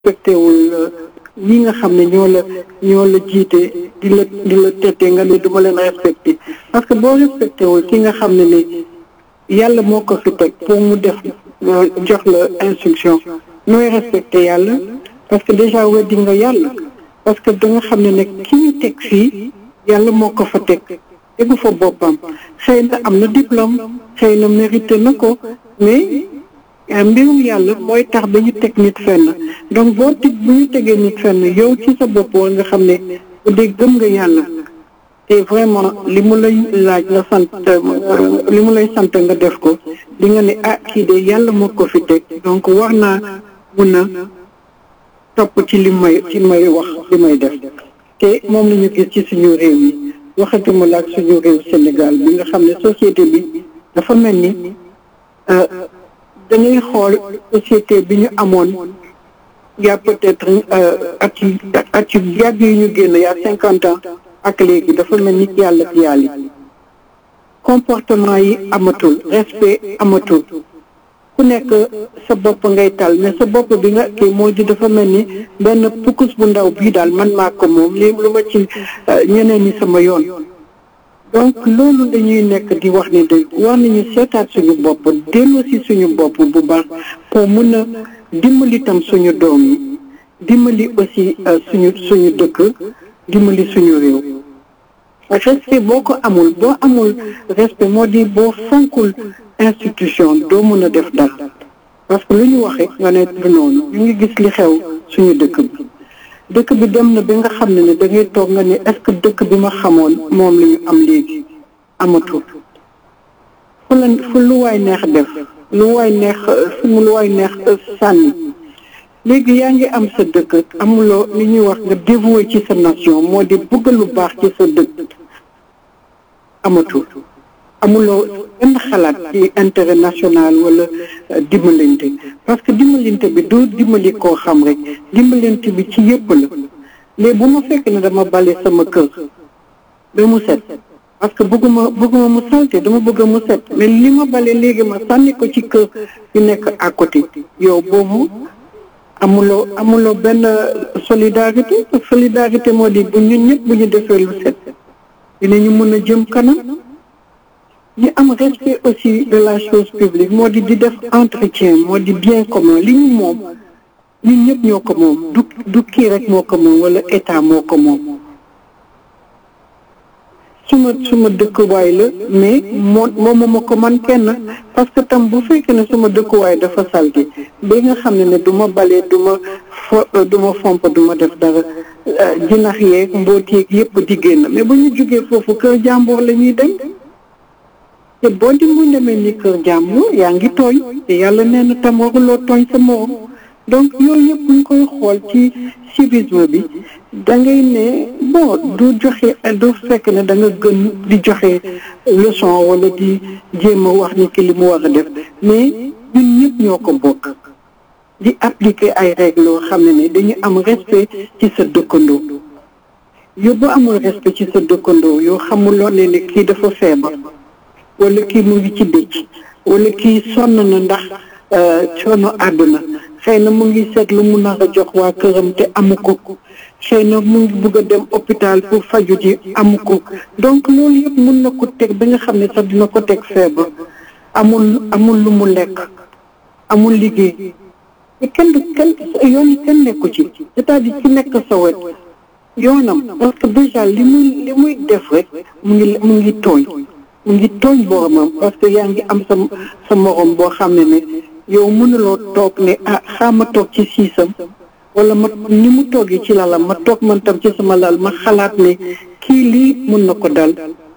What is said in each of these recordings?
respecté wul ñi nga xam ne ñoo la ñoo la jiite di la di la tette nga ne duma leen respecté parce que boo respecté wul ki nga xam ne ne yàlla moo ko fi teg pour mu def jox la instruction nooy respecté yàlla parce que déjà weddi nga yàlla parce que da nga xam ne ne ki ñu teg fii yàlla moo ko fa teg tegu fa boppam xëy na am na diplôme xëy na mérité na ko mais mbirum yàlla mooy tax ba ñu teg nit fenn donc boo teg bu ñu tegee nit fenn yow ci sa bopp war nga xam ne bu dee gëm nga yàlla te vraiment li mu lay laaj nga sant li mu lay sant nga def ko di nga ne ah kii de yàlla moo ko fi teg donc war naa mun a topp ci li may ci may wax li may def te moom la ñu gis ci suñu réew yi waxatuma la ak suñu réew Sénégal bi nga xam ne société bi dafa mel ni dañuy xool société bi ñu amoon y a peut-être at yu at yu yàgg yi ñu génn y a cinquante ans ak léegi dafa mel ni yàlla ak yàlla comportement yi amatul respect amatul ku nekk sa bopp ngay tal mais sa bopp bi nga kii moo di dafa mel ni benn pukus bu ndaw bii daal man maa ko moom lii lu ma ci ñeneen ñi sama yoon donc loolu dañuy nekk di wax ni de war nañu seetaat suñu bopp delloo si suñu bopp bu baax pour mun a dimbali tam suñu doom yi dimbali aussi suñu suñu dëkk dimbali suñu réew respect boo ko amul boo amul respect moo di boo fonkul institution doo mën a def dara parce que lu ñu waxee nga ne du noonu ñu ngi gis li xew suñu dëkk bi dëkk bi dem na bi nga xam ne ne da ngay toog nga ne est-ce que dëkk bi ma xamoon moom la ñu am léegi amatul fu la fu lu waay neex def lu waay neex fu mu lu waay neex sànni léegi yaa ngi am sa dëkk amuloo li ñuy wax nga dévoué ci sa nation moo di bëgg lu baax ci sa dëkk amatul amuloo benn xalaat ci intérêt national wala dimbalante parce que dimbalante bi doo dimbali koo xam rek dimbalante bi ci yëpp la léegi bu ma fekk ne dama bale sama kër ba mu set parce que bëgguma bëgguma mu salte dama bëgg mu set mais li ma bale léegi ma sànni ko ci kër yu nekk à côté yow boobu amuloo amuloo benn solidarité solidarité moo di bu ñun ñëpp bu ñu defee lu set dinañu mën a jëm kanam ñu am respect aussi de la chose publique moo di di def entretien moo di bien commun li ñu moom ñun ñëpp ñoo ko moom du du kii rek moo ko moom wala état moo ko moom suma suma dëkkuwaay la mais moo moomuma ko man kenn parce que tam bu fekkee ne suma dëkkuwaay dafa salté ba nga xam ne ne du ma balee du ma fo du ma fomp du ma def dara jinax yeeg mboot yeeg yëpp di génn mais bu ñu jógee foofu kër jàmbur la ñuy dem te boo di mu demee ni kër jàmbur yaa ngi tooñ te yàlla nee na tam waruloo tooñ sa morom donc yooyu yëpp ñu koy xool ci civisme bi da ngay ne bon du joxe du fekk ne da nga gën di joxe leçon wala di jéem a wax ni ki li mu war a def mais ñun ñëpp ñoo ko bokk di appliquer ay règles yoo xam ne ne dañu am respect ci sa dëkkandoo yow boo amul respect ci sa dëkkandoo yoo xamuloo ne ne kii dafa feebar wala kii mu ngi ci dëcc wala kii sonn na ndax coono àdduna xëy na mu ngi seet lu mu nar a jox waa këram te amu ko xëy na mu ngi bugg a dem hôpital pour faju ji amu ko donc loolu yëpp mun na ko teg ba nga xam ne sax dina ko teg feebar amul amul lu mu lekk amul liggéey te kenn du kenn yoon yi kenn nekku ci c'est-à-dire ci nekk sa wet yoonam parce que déjà li muy li muy def rek mu ngi mu ngi tooñ mu ngi tooñ boromam parce que yaa ngi am sa sa morom boo xam ne ne yow mënuloo toog ne ah xaama toog ci siisam wala ma ni mu toogee ci lalam ma toog man tam ci sama lal ma xalaat ne kii lii mun na ko dal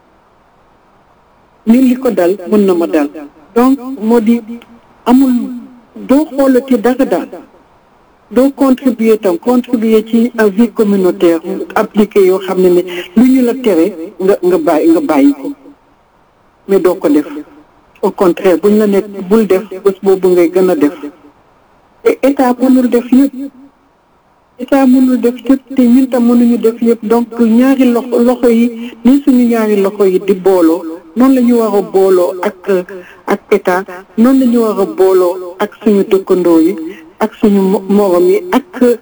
ni li ko dal mun na ma dal donc moo di amul doo xoolati dara daal doo contribuer tam contribuer ci vie communautaire appliqué yoo xam ne ne lu ñu la tere nga nga bàyyi nga bàyyi ko mais doo ko def au contraire buñ la nekk bul def bés boobu ngay gën a def te état mënul def yëpp état mënul def yëpp te ñun tam mënuñu def yëpp donc ñaari loxo loxo yi ni suñu ñaari loxo yi di booloo noonu la ñu war a booloo ak ak état noonu la ñu war a booloo ak suñu dëkkandoo yi ak suñu morom yi ak